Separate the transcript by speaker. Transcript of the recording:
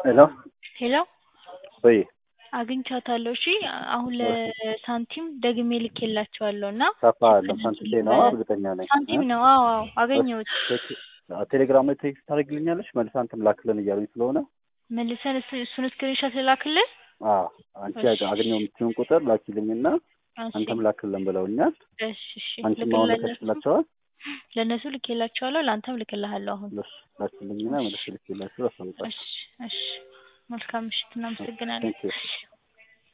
Speaker 1: ሄሎ
Speaker 2: ሄሎ
Speaker 1: ወይ
Speaker 2: አግኝቻታለሁ። እሺ አሁን ለሳንቲም ደግሜ ልኬላቸዋለሁ እና
Speaker 1: ሰፋ ያለው ሳንቲም ነው እርግጠኛ ነኝ።
Speaker 2: ሳንቲም ነው። አዎ አዎ አገኘሁት።
Speaker 1: ቴሌግራም ላይ ቴክስት ታደርግልኛለሽ መልስ አንተም ላክልን እያሉኝ ስለሆነ
Speaker 2: መልሰን እሱ- እሱን ስክሪንሾት ልላክልን።
Speaker 1: አዎ አንቺ አገኘው የምትሆን ቁጥር ላኪልኝና
Speaker 2: እሺ
Speaker 1: አንተም ላክልን ብለውኛል።
Speaker 2: እሺ እሺ
Speaker 1: አንቺም አሁን
Speaker 2: ልክላቸው
Speaker 1: ልከሽላቸዋል።
Speaker 2: ለእነሱ ልኬላቸዋለሁ። ለአንተም ልክልሃለሁ አሁን።
Speaker 1: ለሱ ላኪልኝና መልስ ልክላቸው አሳውቃለሁ።
Speaker 2: እሺ እሺ መልካም ምሽት። እናመሰግናለን።
Speaker 1: ቴንክ ዩ